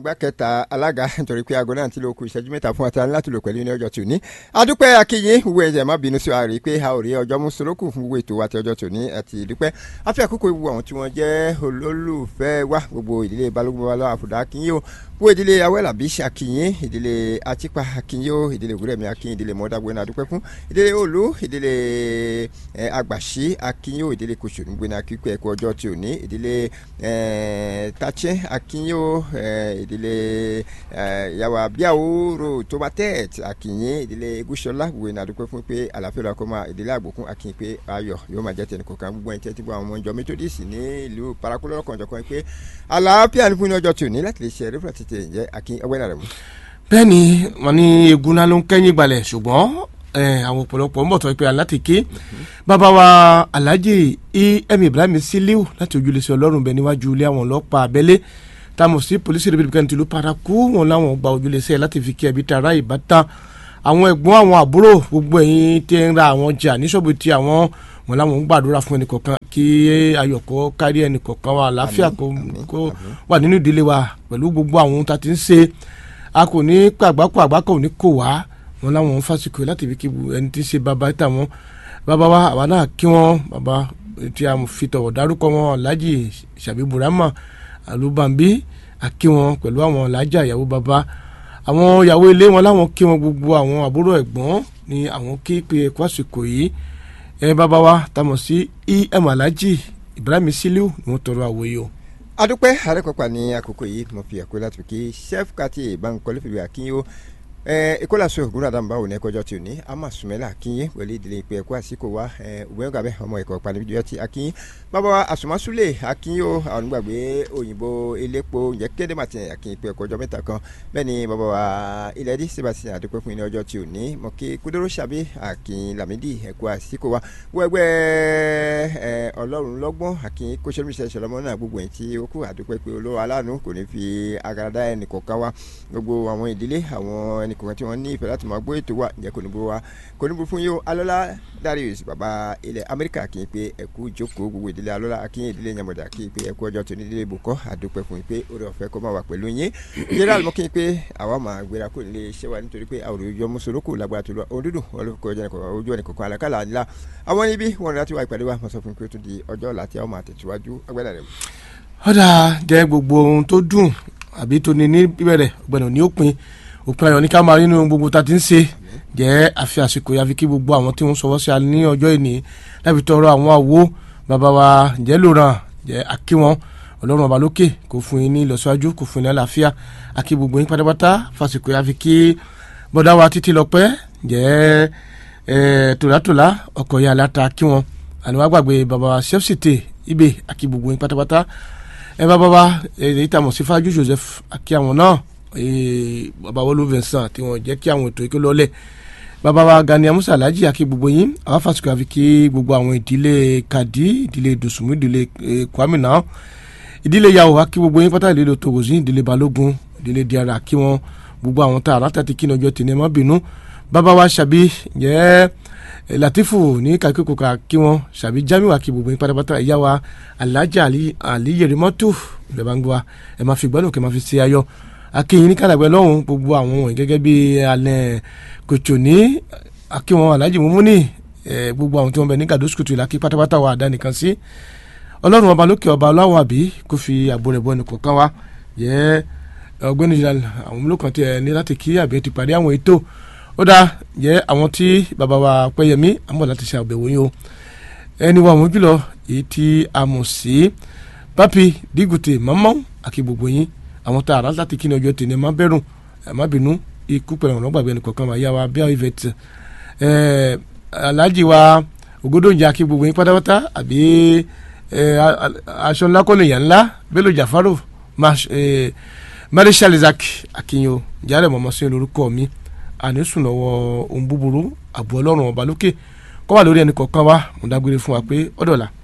ìgbà kẹta alága nítorí pé aago náà ti lo kù ìṣẹ́jú mẹ́ta fún àtàlẹ́ láti lò pẹ̀lú ní ọjọ́ tòní. adúpẹ́ akínyìn wo ẹ̀jẹ̀ má bínú sí wa rí i pé a ò rí ọjọ́ mú sorókù fún gbogbo ètò àti ọjọ́ tòní àti ìdúpẹ́. a fi àkókò ìwú àwọn tí wọ́n jẹ́ olólùfẹ́ wa gbogbo ìdílé balógun babalọ́ àfùdá akínyìn o wo ìdílé awẹ́làbí akínyìn ìdílé atipa akínyìn o ìdílé ògúrẹ́mi akínyìn ìdílé mọ́dàgbẹ́ni adúpẹ́ fún ìdílé olú ìdílé àgbàṣí akínyìn o ìdílé kòsòrùngbẹ́ni akíkú ẹ̀kọ́ ọjọ́ tí ò ní ìdílé tàchẹ́ akínyìn o ìdílé yàwó abíyàwó ro tomatet akínyìn ìdílé egúsọlá wo ní adúpẹ́ fún pé àlàáfíà lọ́kọ́ kọ́ máa ìdílé àgbòkún akínyìn pé ayọ̀ yóò máa jẹ́ tẹnì kọ̀ọ̀kan gbogbo ẹni tẹ́tí gbọ́ àwọn ọmọ ìjọ methodist ní ìlú paraku lọ́kàn ọ̀jọ̀kan pé àlàáfíà ní fún ní ọjọ́ tí ò ní láti lè ṣe ẹ̀rí fún àtìtẹ̀ ìjẹ́ akínyìn ọgbẹ́ náà rẹ̀ mú. bẹ́ẹ̀ni wọn ní egun náà ló ń kẹ́yìn gbalẹ̀ ṣùgbọ́n àwọn ọ̀pọ̀lọpọ̀ ń bọ̀ tọ́ pé alátìké bàbá wa alhaji em ibrahim siliu láti ojúlẹ̀sẹ̀ ọlọ́run bẹ níwájú ilé àwọn ọlọ́pàá abẹ́lé táwọn sí polisi republican tìlú paraku wọn làwọn gba ojúlẹ̀sẹ̀ láti fi kí ẹbí tara ìbátan àwọn ẹ̀gbọ́n àwọn àbúrò gbogbo ẹ̀yin tẹ́ ń ra àwọn jà ní ṣọ́ọ̀bù tí àwọn wọn làwọn ń gbàdúrà fún ẹnì kọ̀ọ̀kan kí ayọ̀kọ́ kárí ẹnì kọ̀ọ̀kan wa àlàáfíà kó wà nínú ìdílé wa pẹ̀lú gbogbo àwọn ohun tá a ti ń ṣe a kò ní pàgbákò àgbákò ò ní kò wá wọn làwọn ń fásikò láti fi kí ẹni tí ń ṣe bàbá tà wọn bàbá wa àwa náà kí wọn bàbá tí a fi tọ̀wọ̀ dárúkọ wọn alhaji sàbí burama alubambi àkí wọn pẹ̀lú àwọn alhaja ìyàwó bàbá àwọn ìyàwó ilé wọn láwọn kí wọn gbogbo àwọn àbúrò ẹ̀gbọ́n ní àwọn kí pé ẹ̀kọ́ àsìkò yìí ẹ bàbá wa tamọ̀ sí em alhaji ibrahim siliu ni wọ́n tọrọ àwòye o. adúpẹ́ àrẹ́kọ̀pá ní àkókò yìí mo fi àkókò láti kí chef kati ìbánkọ́lé fìlú àkínyó ìkólàsó ògúnrà dàmbà òní ẹkọjọ tí ò ní ama sùmẹ́là akínyé pẹ̀lú ìdílé ìpè ẹ̀kọ́ àsìkò wa ògbẹ́n gàbẹ́ ọmọ ẹ̀kọ́ panibijọ́ ti akínyé bàbá wa àsùnmásúlẹ̀ akínyé o àwọn onígbàgbé òyìnbó elépo ǹjẹ́ kéde màtí akínyé pé ẹ̀kọ́jọ́ mẹ́ta kan bẹ́ẹ̀ ni bàbá wa ilẹ̀ dí sebasi àdúpẹ́ fún ní ọjọ́ tí ò ní mọ̀ kí kúdóró sàbí akínyé lamidi ẹ̀kọ́ àsìkò wa wẹ́gbẹ́ ọlọ́run lọ́gbọ́n akínyé kóṣẹ́lúṣẹ́ sọlọ́mọ náà gbogbo ẹ̀ tí ó kú àdúpẹ́ pé olówó aláàánú kò ní fi agarada ẹnì kọ̀ọ̀kan wa gbogbo àwọn ìdílé àwọn ẹnì kọ̀ọ̀kan tí wọ́n ní ìfẹ́ láti máa gbọ́ ètò wa ǹjẹ́ kò ní burú wa kò ní burú fún yóò alọ́lá darius baba ilẹ̀ amẹ́ríkà kì í pé ẹ̀kú jókòó gbogbo ìdílé alọ́lá akínyìn ìdílé yamọ̀dà kì í pé ẹ̀kú ọjọ́ tó ní ìdílé bùkọ́ àdúpẹ́ fún yín pé orí ọ̀fẹ́ kó máa wà pẹ̀lú yín general mọ́ kí n pé àwa máa gbéra kó lè ṣe wa nítorí pé àwòrán ojú ọmọ soroko lágbára tó lọ òdúdú ojú ẹnì kọ̀ọ̀kan àlàkàlà ńlá àwọn níbí wọn láti wá ìpàdé wa mo sọ fún yín pé ó tún di ọjọ́ ọ̀la tí a máa tẹ̀síwájú ọgbẹ́dà rẹ̀. ọ̀dà jẹ́ gbogbo ohun tó dùn àbí tó ní ní bíbẹ̀rẹ̀ ọ̀gbẹ̀nà ní òpin òpin ayọ̀ ní ká máa nínú gbogbo ta ti ń ṣe jẹ́ àfi àsìkò yà fi kí gbogbo àwọn tí wọ́n sọwọ́ sí a ní ọjọ́ ìní láti tọrọ àwọn àwo bàbá wa jẹ́ lòràn jẹ́ àkí wọn ọlọ́run ọba lókè kò fún yín ní ìlọsíwájú kò fún yín ní àlàáfíà àkí gbogbo yín pátápátá fàsìkò yà fi kí bọ́dá wa títí lọ́pẹ́ jẹ́ tòlátòlá ọkọ̀ yà láta kí wọn àníwá gbàgbé bàbá wa sẹ́fṣìtì ibè àkí gbogbo yín pátápátá ẹ bàbá wa èyí tàmọ̀ sí fájú Joseph àkí àwọn náà bàbá wọlé Vincent tí wọn jẹ́ kí àwọn ètò ìkó lọ́lẹ̀ bàbá wa Gani Amusa Alhaji àkí gbogbo yín àwọn fásitì àfi kí gbogbo àwọn ìdílé Kadi ìdílé Dòsùnmù ìdílé Kwame náà ìdílé Yahoo àkí gbogbo yín pátá ìdílé Togozi ìdílé Balógun ìdílé Diara àkí wọn gbogbo àwọn tá àrà tàti kí ní ọjọ́ tì ní ẹ má bínú bàbá wa Ṣàbí jẹ́ Latifu ní kakíkò ká kí wọn Ṣàbí Jamiu àkí gbogbo yín pátápátá ìyá wa Alhaji Ali Yerimọ́tò ìbẹ̀ bá ń gbọ́ wa ẹ má fi gbọ́dọ̀ kẹ́ má fi ṣe ayọ̀ akéyìn ní kàlàgbẹ́ lọ́hùn gbogbo àwọn wọ̀nyí gẹ́gẹ́ bí alẹ́ kòtò ní akéwọn alhaji mumuni gbogbo àwọn tí wọ́n bẹ ní gàdó sùkùtù ìlà kí pátápátá wa àdá nìkan sí ọlọ́run ọba lókè ọba ọlọ́wọ́ àbí kó fi àbò rẹ̀ bọ́ ẹnì kọ̀ọ̀kan wa yẹ ọgbẹ́ni jìnnà àwọn olókan tí ẹ ní láti kí àbí ti parí àwọn ètò ó dáa yẹ àwọn tí bàbá wa pẹ́yẹmí àmọ́ láti ṣe àbẹ̀wò yín o ẹni wa àwọn jùlọ èyí tí a mọ̀ sí pápí dígùtè mọ́mọ́ àkí gbogbo yín àwọn tá a rà láti kí ni ọjọ́ tèmi ẹ má bẹ̀rù ẹ má bínú ikú pẹ̀lú ọ̀nà gbàgbé ẹnìkọ̀ọ̀kan wà yá wa bí àwọn ìfẹ̀tì aláàjì wa ògódòǹjà kí gbogbo yín pátápátá àbí aṣọ ńlá kọ́ni ìyá ńlá Bello Jafaro Marshal Isaac akínyó jálẹ̀ mọ̀mọ́ sí lórúkọ mi ànísùn lọ́wọ́ ohun búburú àbọ̀ ọlọ́run ọba lókè kọ́ wà lórí ẹnìkọ̀ọ̀kan wa mo dágbére fún wa pé ọ̀dọ̀la.